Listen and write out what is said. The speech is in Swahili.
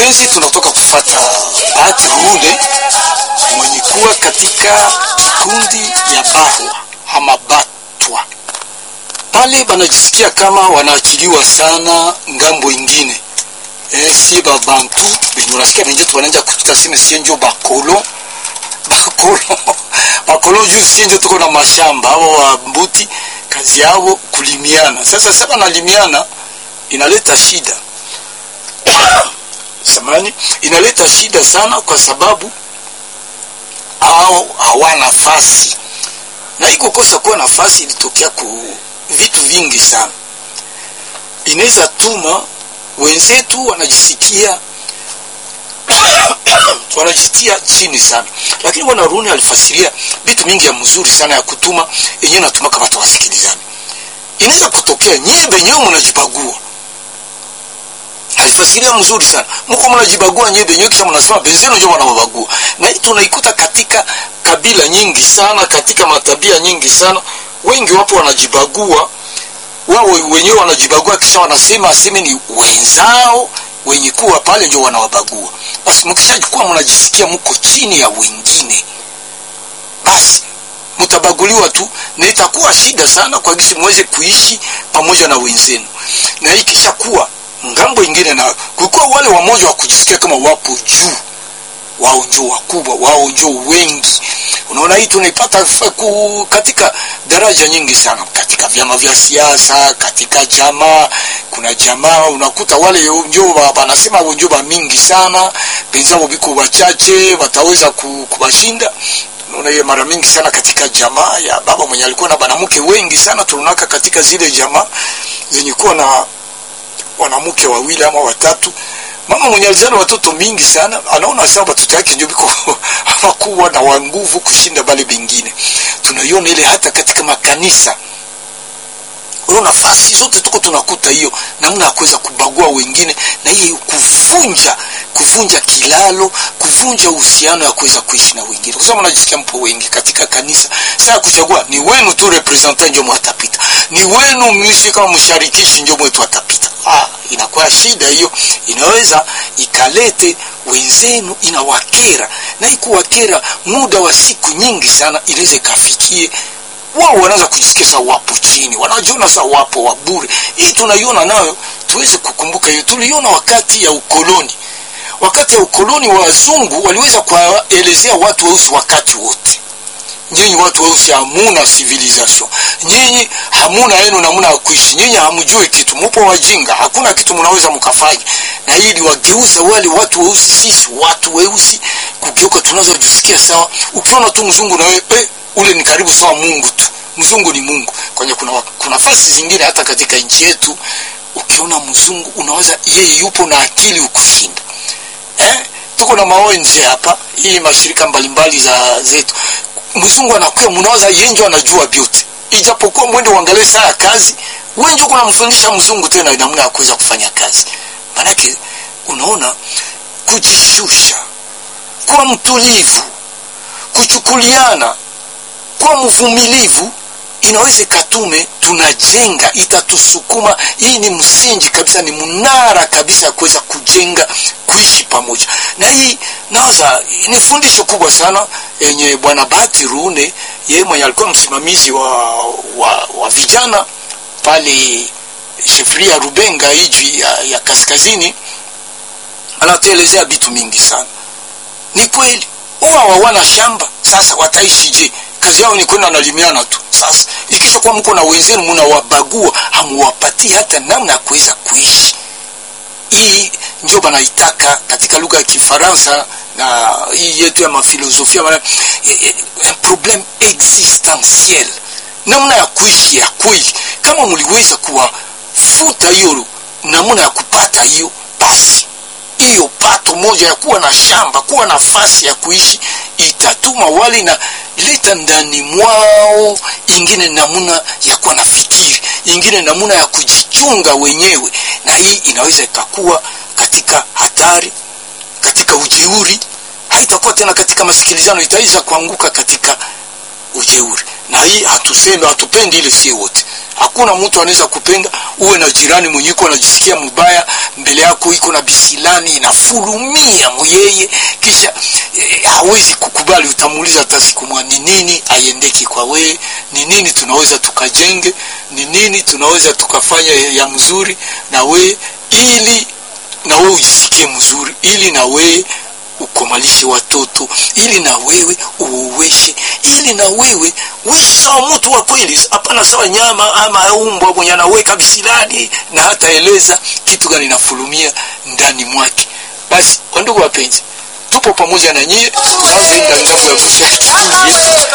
wapenzi, tunatoka kufata Bahati Rude mwenye kuwa katika kikundi ya Bahwa ama Batwa pale, banajisikia kama wanaachiliwa sana ngambo ingine. Eh, si babantu benye unasikia benjetu bananja kututa seme sie njo bakolo bakolo bakolo juu sie njo tuko na mashamba abo wa mbuti kazi yao kulimiana. Sasa sasa nalimiana inaleta shida samani inaleta shida sana, kwa sababu hao hawana nafasi, na hii kukosa kuwa nafasi ilitokea ku vitu vingi sana. Inaweza tuma wenzetu wanajisikia wanajisikia chini sana, lakini bwana Runi alifasiria vitu mingi ya mzuri sana ya kutuma yenyewe natuma kama tawasikilizani. Inaweza kutokea nyie benyewe mnajibagua alifasiria mzuri sana, mko mnajibagua nyewe benyewe, kisha mnasema benzenu ndio wanawabagua. Na hii tunaikuta katika kabila nyingi sana, katika matabia nyingi sana. Wengi wapo wanajibagua wao wenyewe, wanajibagua kisha wanasema aseme ni wenzao wenye kuwa pale ndio wanawabagua. Basi mkishakuwa mnajisikia mko chini ya wengine, basi mtabaguliwa tu, na itakuwa shida sana kwa gisi muweze kuishi pamoja na wenzenu, na ikisha kuwa ngambo ingine na kulikuwa wale wamoja wa kujisikia kama wapo juu, wao njo wakubwa, wao njo wengi. Unaona, hii tunaipata katika daraja nyingi sana, katika vyama vya siasa, katika jamaa. Kuna jamaa unakuta wale njo wanasema njo ba mingi sana, benzao biko wachache, wataweza kubashinda. Unaona hiyo mara mingi sana katika jamaa ya baba mwenye alikuwa na banamke wengi sana, tunaka katika zile jamaa zenye kuwa na wanamke wawili ama watatu. Mama mwenye alizana watoto mingi sana anaona sawa watoto yake ndio biko hawakuwa na wa nguvu kushinda bale bengine. Tunaiona ile hata katika makanisa, unaona nafasi zote tuko tunakuta hiyo namna ya kuweza kubagua wengine, na hii kuvunja kuvunja kilalo, kuvunja uhusiano ya kuweza kuishi na wengine, kwa sababu unajisikia mpo wengi katika kanisa. Sasa kuchagua ni wenu tu, representant ndio mwatapita, ni wenu mlishi kama msharikishi ndio mwetu atapita. Ah, inakuwa shida hiyo, inaweza ikalete wenzenu, inawakera na ikuwakera muda wa siku nyingi sana, inaweza ikafikie wao wanaanza kujisikia sawa wapo chini, wanajiona sawa wapo wa bure. Hii tunaiona nayo, tuweze kukumbuka hiyo, tuliona wakati ya ukoloni. Wakati ya ukoloni, wazungu waliweza kuwaelezea watu weusi wakati wote nyinyi watu weusi hamuna civilization, nyinyi hamuna yenu namna ya kuishi, nyinyi hamjui kitu, mupo wajinga, hakuna kitu mnaweza mkafanya. Na ili wageuza wale watu weusi, sisi watu weusi kugeuka, tunaweza jisikia sawa. Ukiona tu mzungu na wewe eh, ule ni karibu sawa Mungu tu, mzungu ni Mungu. Kwenye kuna kuna nafasi zingine hata katika nchi yetu, ukiona mzungu unaweza yeye yupo na akili ukushinda eh? Tuko na maonje hapa, hii mashirika mbalimbali za zetu mzungu anakuya, mnawaza yenjo anajua vyote, ijapokuwa mwende uangalie saa ya kazi, wenjo kuna mfundisha mzungu tena namna ya kuweza kufanya kazi. Manake unaona, kujishusha, kuwa mtulivu, kuchukuliana, kuwa mvumilivu inaweza ikatume tunajenga, itatusukuma. Hii ni msingi kabisa, ni mnara kabisa ya kuweza kujenga kuishi pamoja, na hii nawaza ni fundisho kubwa sana yenye Bwana Bahati Rune, yeye mwenye alikuwa msimamizi wa, wa, wa vijana pale shefria Rubenga iji ya, ya kaskazini, anatuelezea vitu mingi sana. Ni kweli huwa hawana shamba, sasa wataishi je? Kazi yao ni kwenda nalimiana tu. Sasa ikisha kuwa mko na wenzenu mnawabagua, hamuwapatii hata namna ya kuweza kuishi. Hii ndio banaitaka katika lugha ya Kifaransa na hii yetu ya mafilosofia bana, problem existentiel, namna ya kuishi ya kweli. Kama mliweza kuwafuta hiyo namna ya kupata hiyo, basi hiyo pato moja ya kuwa na shamba, kuwa nafasi ya kuishi itatuma wale na leta ndani mwao ingine namuna ya kuwa na fikiri, ingine namuna ya kujichunga wenyewe, na hii inaweza ikakuwa katika hatari, katika ujeuri. Haitakuwa tena katika masikilizano, itaweza kuanguka katika ujeuri, na hii hatuseme, hatupendi ile sie wote, hakuna mtu anaweza kupenda uwe na jirani mwenye iko anajisikia mubaya mbele yako iko na bisilani inafulumia muyeye kisha eh, hawezi kukubali utamuuliza hata siku moja ni nini aiendeki kwa wewe ni nini tunaweza tukajenge ni nini tunaweza tukafanya ya mzuri na we ili na wewe ujisikie mzuri ili na wewe ukomalishe watoto ili na wewe uuweshe ili na wewe uishi sawa mtu wa kweli hapana sawa nyama ama umbwa mwenye anaweka bisilani na hata eleza kitu gani nafulumia ndani mwake basi wandugu wapenzi tupo pamoja na nyie tunaoenda ngambo ya kusafiri yetu